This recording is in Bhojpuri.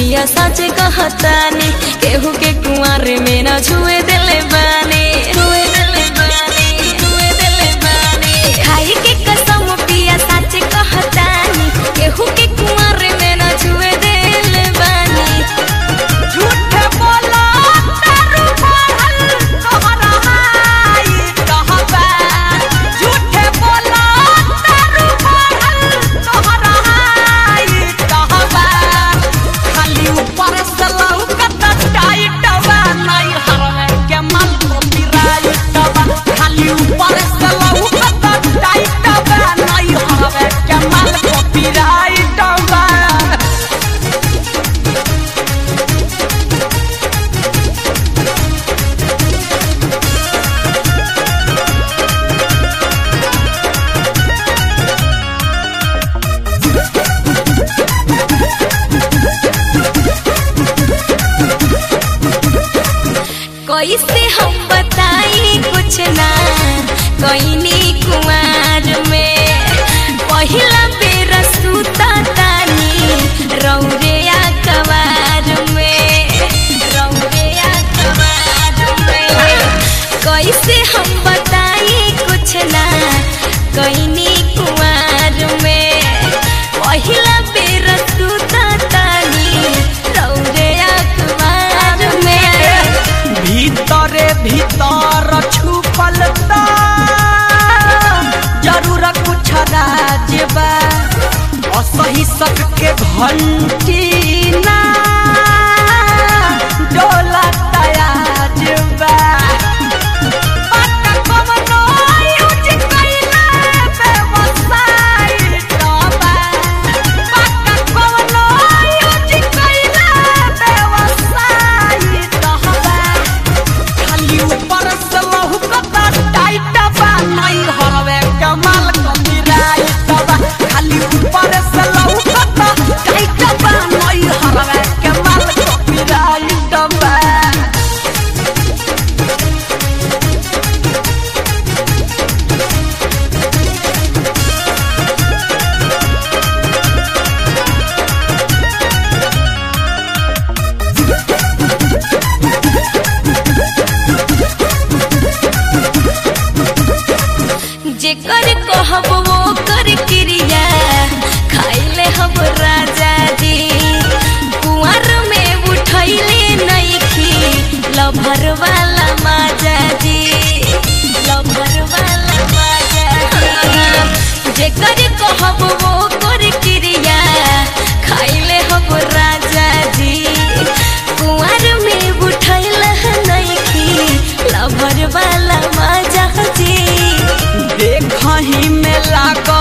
पिया सच कहतानी केहू के कुंवर में न छुए दिले बानी छुए दिले बानी छुए दिले बानी खाई के कसम पिया सच कहतानी केहू के कुंवर में न छुए दिले बानी झूठे बोला तारू बढ़ल तोहरा हाई कहबा झूठे बोला तारू बढ़ल तोहरा हाई कहबा खाली ऊपर से लौकत टाइट बा नहीं हरवे के माल को पिराइट बा खाली ऊपर से लौकत टाइट बा नहीं हरवे के माल को पिराइट बा कैसे हम बताई कुछ ना कैनी कुमार में पहिला बेर सुता तानी रौरेया कवार में रौरेया कवार में कैसे हम बताई कुछ ना कैनी कुमार में पहिला बेर सुता तानी रौरेया कवार में भीतरे भीतर छुपल ता जरूर कुछ राज बा असही सक के घंटी ना डोला तयाज बा पक्का कवनो यूज कइला व्यवसाय टबा पक्का कवनो यूज कइला व्यवसाय टबा खाली ऊपर से लहुकता टाइट बा नहीं हरवे कमाल कमिराइट बा खाली ऊपर से लहुकता टाइट बा नहीं हरवे कमाल कमिराइट बा जेकर कहब वो कर क्रिया खाइले हम राजा जी कुंवर में उठैले नइखी लभर वाला माजा जी लभर वाला माजा जी जेकर कहब वो कर क्रिया खाइले हम राजा जी कुंवर में उठैले नइखी लभर वाला माजा जी देखही में लागत